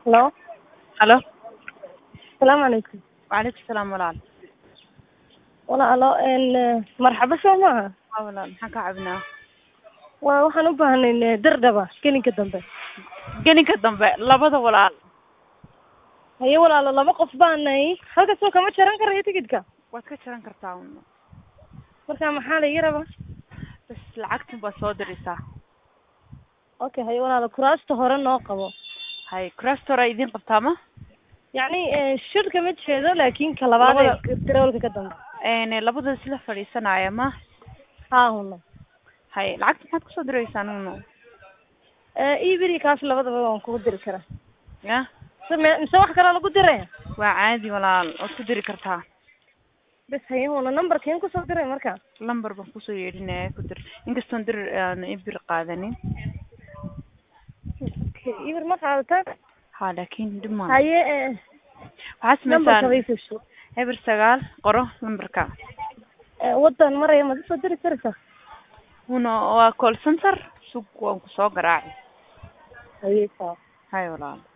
Hello. Halo. Salaamu calaykum. Waalaikum salaam walaal. Walaalo een marxaba soo maaha. Haa walaal maxaan kaa caawinaa? Waa waxaan u baahnayn dardhaba gelinka dambe. Geninka dambe labada walaal. Haye walaalo laba qof baanay halka soo kama jaran karayo tigidhka. Waad ka jaran kartaa un. Marka maxaa la ii rabaa? Bas lacagtan baad soo diraysaa. Okay haye walaalo kuraasta hore noo qabo. Hay crastora idiin qabtaa ma? Yacni eh, shirka ma jeedo laakiin ka labaad ee Labada- tiroolka ka dambe. Een labada isla fadhiisanaya ma? Haa huna. Hay lacagta maxaad kusoo diraysaa nuno? Eh iibiri kaas labadaba waan kugu diri karaa. Ya? Mise me- mise wax kale lagu diraya? Waa caadi walaal waad ku diri kartaa. Bes haye huna numberkeen kusoo diray marka. Lambar baan kusoo yeedhinaya ku dir. Inkastoon dir aan ibir qaadanin. Okay iibir ma qaadataa? Haa laakiin dhib ma. Haye eh Waxaad numberka samaysaan way fusho. eber sagaal qoro lambarka. Eh wadan maraya ma soo diri kartaa? Una waa call center sug waan ku soo garaacay. Haye saa. Hay walaal.